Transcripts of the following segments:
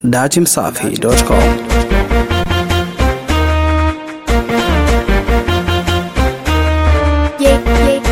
datimsafi.com. Yeah, yeah,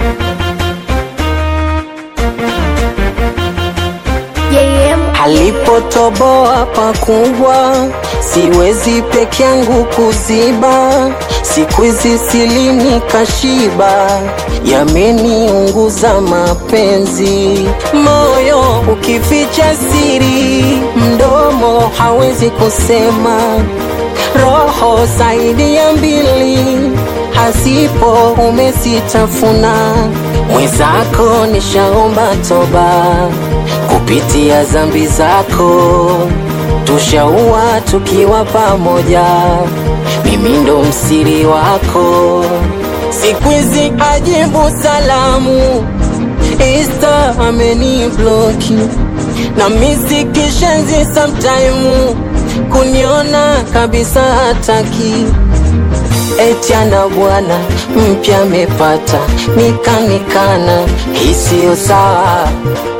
yeah, yeah. Alipotoboa pakubwa, siwezi peke yangu kuziba. Siku hizi silini kashiba, yameniunguza mapenzi. Moyo ukificha siri, mdomo hawezi kusema. Roho zaidi ya mbili hazipo, umesitafuna mwenzako, nishaomba toba kupitia zambi zako, tushaua tukiwa pamoja, mimi ndo msiri wako. Siku hizi ajibu salamu, Insta ameni bloki na misikishenzi sometime kuniona kabisa hataki eti ana bwana mpya amepata, nikanikana isiyo sawa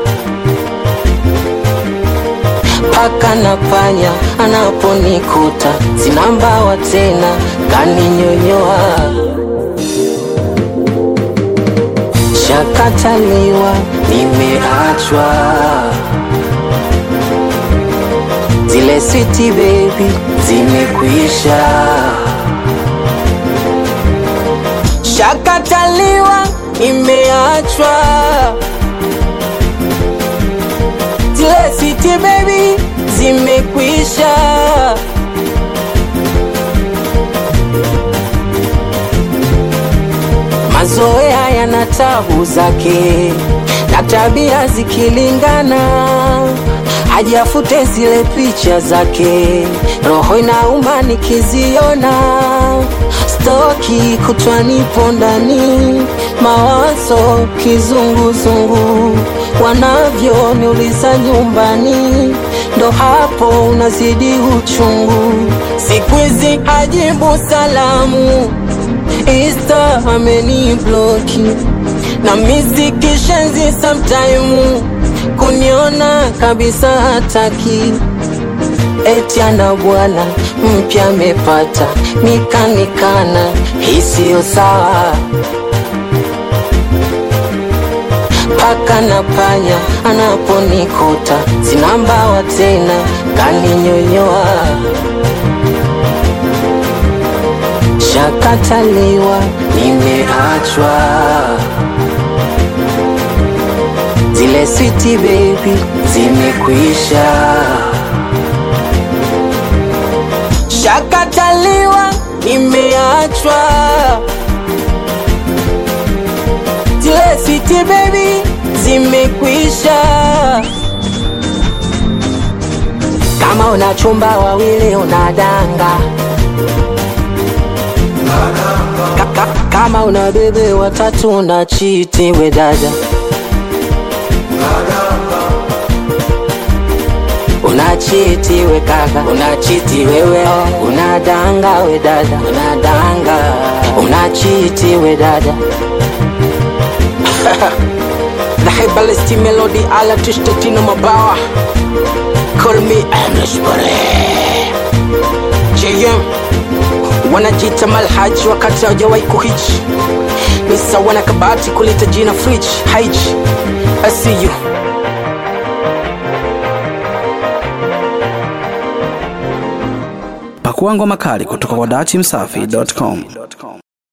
paka na panya anaponikuta sina mbawa tena kaninyonyoa shakataliwa nimeachwa zile switi baby zimekwisha shakataliwa nimeachwa zile switi baby zimekwisha mazoea yana tabu zake na tabia zikilingana hajafute zile picha zake roho inauma nikiziona stoki kutwa nipo ndani mawazo kizunguzungu wanavyoniuliza nyumbani ndo hapo unazidi uchungu siku hizi ajibu salamu Insta ameni bloki na misikishenzi sometime kuniona kabisa hataki eti ana bwana mpya amepata nikanikana isiyo sawa paka na panya anaponikuta sina mbawa tena kaninyonyoa shakataliwa nimeachwa zile switi baby zimekwisha shakataliwa nimeachwa zile switi baby zimekwisha kama una chumba wawili unadanga Ka- ka- kama una bebe watatu na chiti we dada unachiti we kaka unachiti wewe unadanga we dada unadanga unachiti we dada The Herbalist Melody ala tushtatino mabawa Call me Amish JM wanajita malhaji wakati hawajawahi kuhichi ni sawa na kabati kuleta jina fridge haiji I see you Pakua ngoma kali kutoka kwa datimsafi.com.